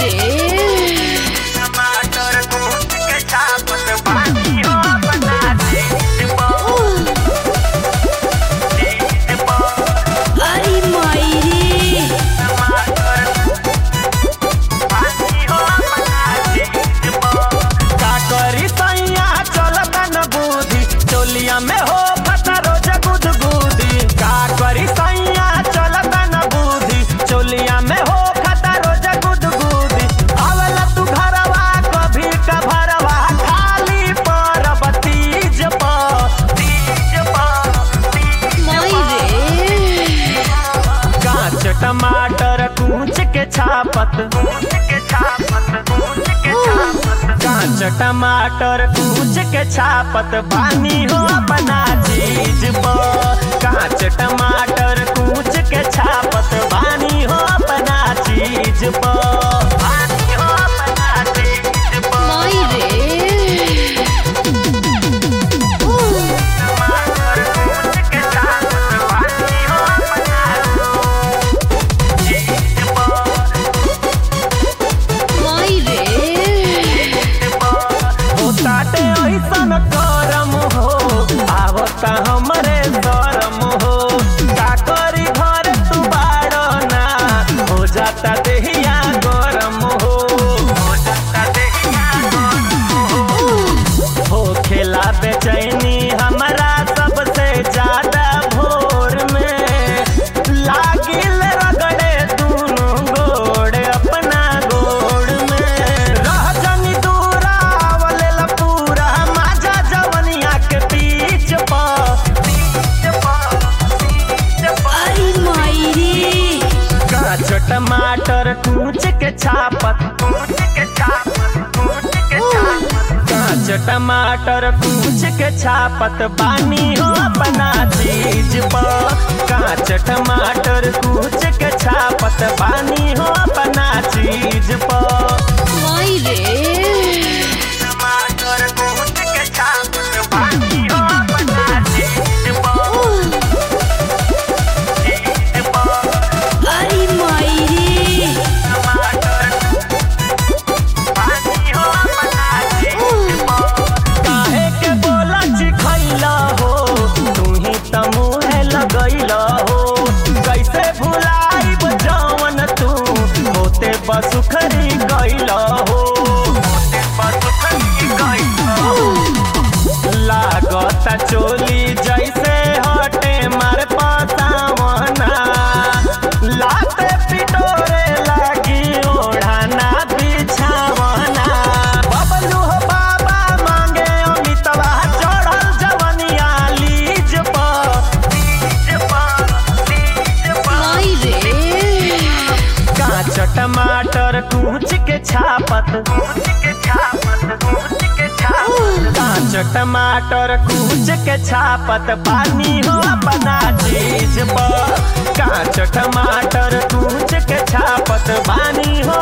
रे टमाटर कूट के छापत बानी हो बना दीद बा दीद बा अरे माई रे टमाटर बानी हो बना दीद बा का करी सैया चलत न बूढ़ी चोलिया में हो फटा रोज गुदगुदी का करी सैया चलत न बूढ़ी चोलिया में हो फटा रोज गुदगुदी आवला तू घरवा कभी का भरवा खाली पर बतीज पर तीज पर तीज माई रे कांच टमाटर कूच के छापत कूच के छापत कूच के छापत कांच टमाटर कूच के छापत बानी हो बना चीज पर कांच टमाटर कूच के छापत बानी हो बना चीज पर बानी हो बना चीज पर माई रे टमाटर कूच के छापत बानी हो बना चीज पर माई रे ताटे ऐसन करम हो आवता हमरे शरम हो का करी घर तू बाड़ो ना हो जाता देहिया गरम हो हो जाता देहिया गरम हो हो खेला बेचैनी हमरा सबसे ज्यादा भोर में लागिल रगड़े दूनो गोड़ अपना गोड़ में रह जनी दूरा आवलेला पूरा माजा जवनिया के बीच पर बीच पर बीच पर अरे माई रे कांच टमाटर कूच के छापत कूच के छापत कूच के छापत कांच टमाटर कूच के छापत बानी हो अपना चीज पर कांच टमाटर कूच के छापत बानी हो अपना चीज पर माई रे टमाटर कूच के छापत बानी हो अपना चीज पर चीज पर अरे माई रे टमाटर पानी हो बना दीद बा काहे के बोला चिखैला हो तू ही त मुहे लगैला हो कैसे भुलाइब जवन तू होते बसुखरी गैला हो होते बसुखरी गैला हो लागता चोली जैसे हटे मार पतावना लाते पिटोरे लागी ओढ़ाना बिछावना बबलू हो बाबा मांगे अमितवा चढ़ल जवनिया लीज पर लीज पर लीज पर माई रे कांच टमाटर कूच के छापत कूच के छापत कूच के छापत कांच टमाटर कूच के छापत पानी हो बना चीज पर कांच टमाटर कूच के छापत पानी हो